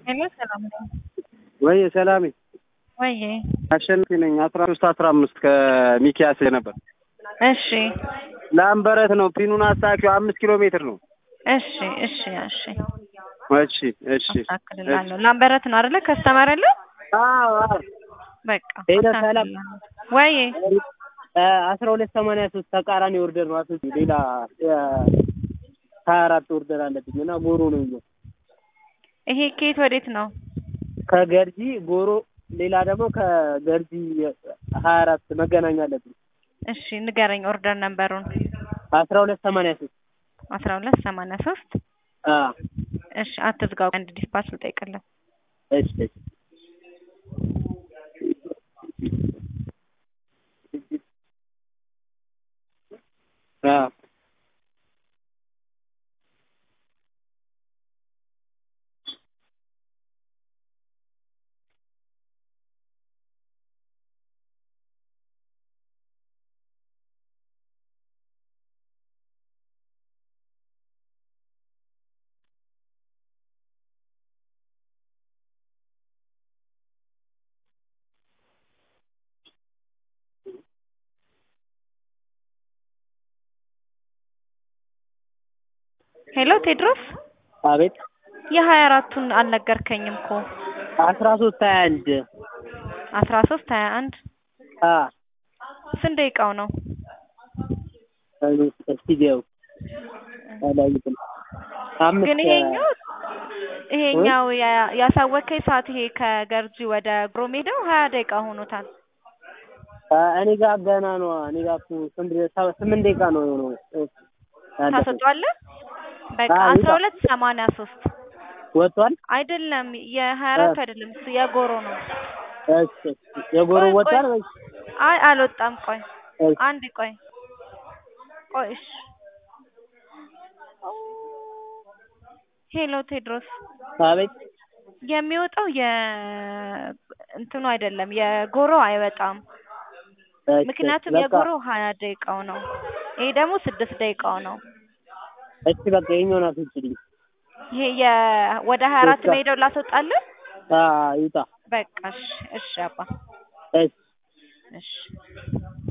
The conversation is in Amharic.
ሄሎ ሰላም ነው ወይ ሰላሜ ወይ? አሸናፊ ነኝ። አስራ ሶስት አስራ አምስት ከሚኪያስ ነበር። እሺ ላምበረት ነው። ፒኑን አሳኪው አምስት ኪሎ ሜትር ነው። እሺ እሺ እሺ እሺ እሺ አስተካክልላለሁ። ላምበረት ነው አይደለ? ከስተመር ያለው አዎ አዎ በቃ ሄሎ ሰላም አስተካክልላለሁ። ወይ አስራ ሁለት ሰማንያ ሶስት ተቃራኒ ኦርደር ነው። አስወጪ ሌላ ሀያ አራት ኦርደር አለብኝ እና ጎሮ ነው ይዞ ይሄ ከየት ወዴት ነው? ከገርጂ ጎሮ ሌላ ደግሞ ከገርጂ ሀያ አራት መገናኛ አለብኝ። እሺ ንገረኝ ኦርደር ነምበሩን። አስራ ሁለት ሰማንያ ሶስት አስራ ሁለት ሰማንያ ሶስት አዎ እሺ አትዝጋው። አንድ ዲስፓች ልጠይቅልህ። እሺ እሺ አዎ ሄሎ ቴድሮስ አቤት የሀያ አራቱን አልነገርከኝም እኮ አስራ ሶስት ሀያ አንድ አስራ ሶስት ሀያ አንድ አ ስንት ደቂቃው ነው? እስቲ ገው አላየሁትም። አምስት ግን ይሄኛው ይሄኛው ያ- ያሳወቀኝ ሰዓት ይሄ ከገርጂ ወደ ግሮሜዳው ሀያ ደቂቃ ሆኖታል። አ እኔ ጋር ገና ነው። እኔ ጋር እኮ ስንት ሰ- ስምንት ደቂቃ ነው የሆነው። ያለፈው። ታሰጧለህ? በቃ አዎ፣ አስራ ይውጣ። ሁለት ሰማንያ ሶስት ወጥቷል። አይደለም የሀያ አራት አይደለም እሱ የጎሮ ነው። እሺ የጎሮ ቆይ፣ ቆይ። ወጥቷል ወይ? አይ አልወጣም። ቆይ እሺ አንድ ቆይ ቆይ እሺ። ሄሎ ቴድሮስ አቤት የሚወጣው የ እንትኑ አይደለም የጎሮ አይወጣም። እሺ፣ ምክንያቱም በቃ የጎሮ ሀያ ደቂቃው ነው። ይሄ ደግሞ ስድስት ደቂቃው ነው። እሺ በቃ ይኸኛውን አስወጪልኝ። ይሄ የ ወደ ሀያ አራት በቃ። መሄደው ላስወጣለን። አ ይውጣ። በቃ እሺ እሺ አባ እሺ እሺ